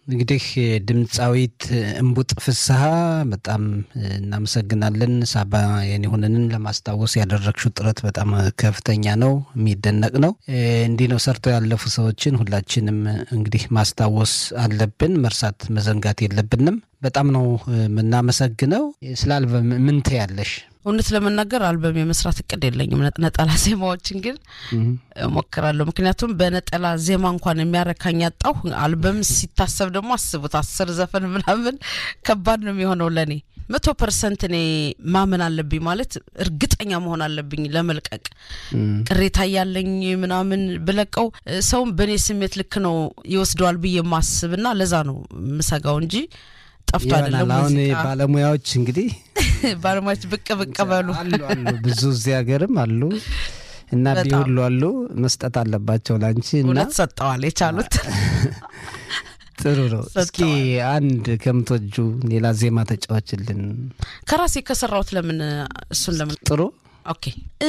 እንግዲህ ድምፃዊት እምቡጥ ፍስሐ በጣም እናመሰግናለን። ሳባ የኔሁንንን ለማስታወስ ያደረግሽው ጥረት በጣም ከፍተኛ ነው፣ የሚደነቅ ነው። እንዲህ ነው ሰርተው ያለፉ ሰዎችን ሁላችንም እንግዲህ ማስታወስ አለብን፣ መርሳት መዘንጋት የለብንም። በጣም ነው የምናመሰግነው። ስለ አልበም ምን ትያለሽ? እውነት ለመናገር አልበም የመስራት እቅድ የለኝም። ነጠላ ዜማዎችን ግን እሞክራለሁ። ምክንያቱም በነጠላ ዜማ እንኳን የሚያረካኝ ያጣሁ፣ አልበም ሲታሰብ ደግሞ አስቡት፣ አስር ዘፈን ምናምን ከባድ ነው የሚሆነው ለእኔ። መቶ ፐርሰንት እኔ ማመን አለብኝ ማለት እርግጠኛ መሆን አለብኝ ለመልቀቅ። ቅሬታ ያለኝ ምናምን ብለቀው ሰውም በእኔ ስሜት ልክ ነው ይወስደዋል ብዬ ማስብና ለዛ ነው ምሰጋው እንጂ ጠፍቶ አይደለም። አሁን ባለሙያዎች እንግዲህ ባለሙያዎች ብቅ ብቅ በሉ አሉ አሉ ብዙ እዚህ ሀገርም አሉ እና ቢሁሉ አሉ መስጠት አለባቸው ላንቺ እና እውነት ሰጠዋል የቻሉት ጥሩ ነው። እስኪ አንድ ከምትወጁ ሌላ ዜማ ተጫዋችልን ከራሴ ከሰራሁት ለምን እሱን ለምን ጥሩ ኦኬ